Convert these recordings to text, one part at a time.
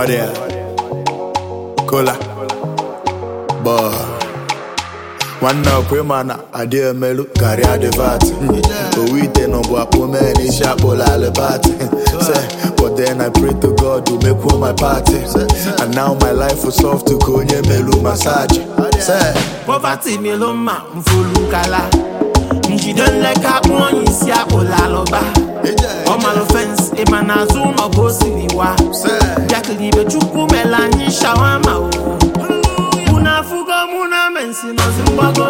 Audio. Cola. Boy. nwanne ọkwa ịma na adị emelu karịa adịvat owu ite nọ bụ akpụ mee na isi akpụla alịbat se but then I pray to God to make my party and now my life is soft ka onye melu masaji se Poverty melo mma mfolu kala njide nleka akpụ onye isi akpụla alụba ọmalụ fens ịma n'azụ ụlọ bụ osiri wa bịakiribe chukwu mela anyị shawama o mụ na afụgo mụ na mensi nọzi mgbago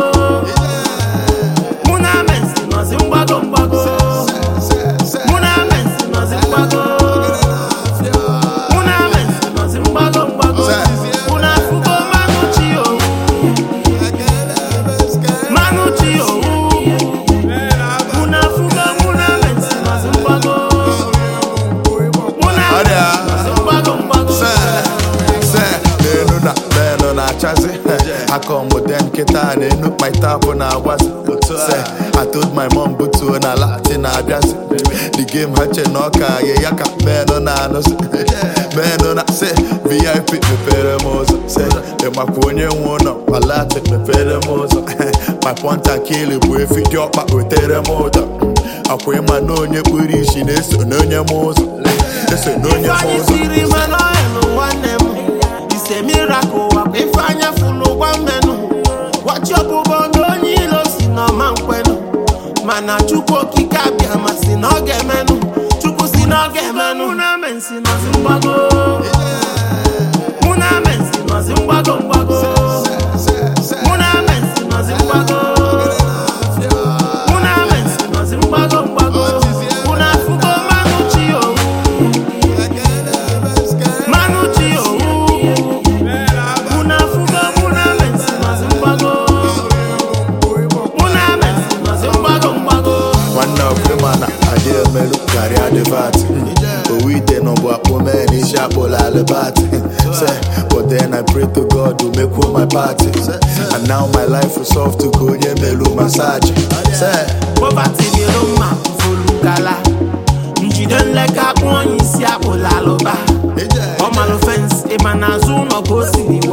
mụ na mensi nọzi mgbago mgbago mụ na mensi nọzi mgbago mụ na mensi nọzi mgbago mgbago mụ na afụgo mmanụ chi owu mmanụ chi owu mụ na afụgo mụ na mensi nọzi mgbago mụ na Ọrịa. mensi nọzi mgbago mgbago se se n'enu na n'enu na-achazi aka ọmụde nkịta n'enu kpaitapụ na-agbazi se I told my mom butuo na lati na-abịazi the game ha che na ọka ye ya ka menụ na-anụzi menụ na se VIP mepere m ụzọ se ịmakwa onye nwe ụlọ palati mepere m ụzọ my ponta kili bụ efi dị ọkpa wetere m ụzọ akwa ịma na onye kpuru isi na-eso n'onye m ụzọ eso n'onye m Ifeanyị ụzọ siri mmanụ ọhịa nwanne m ise miracle wakwa ifeanya fụlụ gwa mmenụ gwachi ọbụbọ na onye ilo si n'ọma nkwenụ mana chukwu okike abịa ma si na ọ ga-emenụ chukwu si na ọ ga-emenụ mụ na mensi nọzi mgbago mụ na mensi nọzi mgbago mgbago mụ na mensi nọzi mgbago mụ na mensi nọzi mgbago mgbago mụ na afụgo mmanụ chi owu Manu chi owu Muna fuga muna mensi mazi mgbago Muna mensi mazi mgbago mgbago nwanne ọbụma na adị emelu karịa adịvat owu ite nọ bụ akpụ mee na isi akpụla alịbat se but then I pray to God to make my party and now my life is soft ka onye melu masaji se Poverty bịara mma mfolu kala Njide nleka akpụ onye isi akpụla alụba Ọmalụ fens ịma n'azụ ụlọ ka o siri